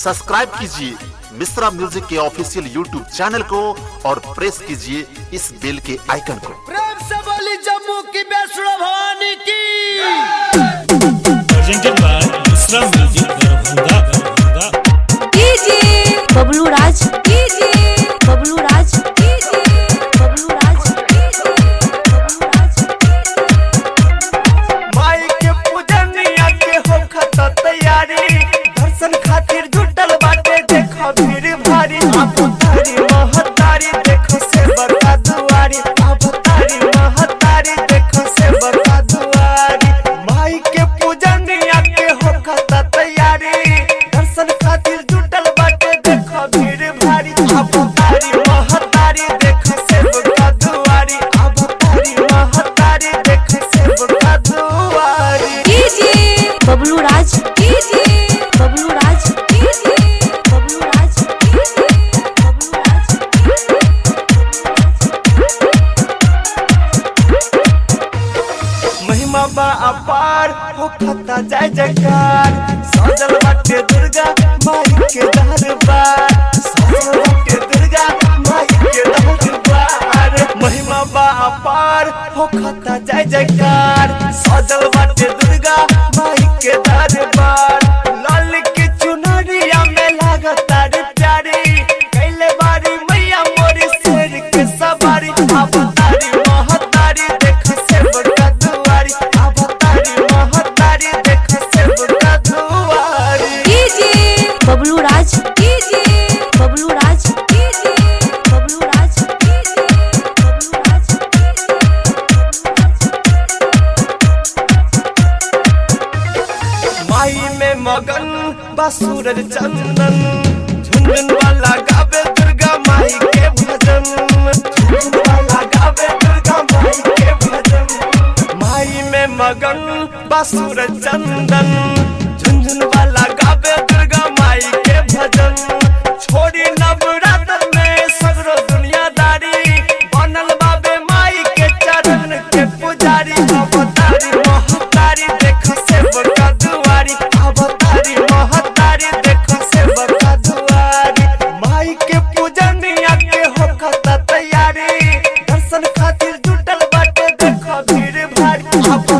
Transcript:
subscribe कीजिए Mishra music के official YouTube channel को और प्रेस कीजिए इस बेल के आइकन को प्रेम से बोली जम्मू की वैष्णो भवानी की presented by Islam Music Darbhanga Darbhanga DJ Bablu Raj DJ Bablu Raj DJ Bablu Raj DJ Bablu Raj माई के पूजनिया के हो खता तैयारी दर्शन खातिर जुटल बाटे देखो भीड़ भारी अब तारी महतारी देखो से बता दुआरी अब तारी महतारी देखो से बता दुआरी माई के पूजनिया के हो खता तैयारी दर्शन खातिर जुटल बाटे देखो भीड़ भारी अब तारी महतारी देखो से बता दुआरी अब तारी महतारी देखो से बता दुआरी DJ Bablu Raj DJ Bablu Raj DJ Bablu Raj DJ Bablu Raj महिमा बा अपार हो खता जय जयकार सजल बाटे दुर्गा माई के दरबार सजल बाटे दुर्गा माई के दरबार महिमा बा अपार हो खता जय जयकार सजल बाटे दुर्गा माई के दरबार लाल के चुनरिया में लागता रे प्यारी कैले बारी मैया मोरी शेर के सवारी अब तारी महतारी देख से बड़का दुआरी अब तारी महतारी देख से बड़का दुआरी DJ Bablu Raj DJ Bablu Raj DJ Bablu Raj DJ Bablu Raj माई में मगन बा सूरज चंदन झुनझुन वाला गावे दुर्गा माई के भजन झुनझुन वाला गावे दुर्गा माई के भजन माई में मगन बा सूरज चंदन झुनझुन वाला गावे दुर्गा माई के भजन छोड़ी नवरात्र में सगरो दुनियादारी बनल बाबे माई के चरण के पुजारी अवतारी महतारी देख से बड़का दुआरी अवतारी महतारी देख से बड़का दुआरी माई के पूजनिया के हो खता तैयारी दर्शन खातिर जुटल बाटे देख भीड़ भारी अब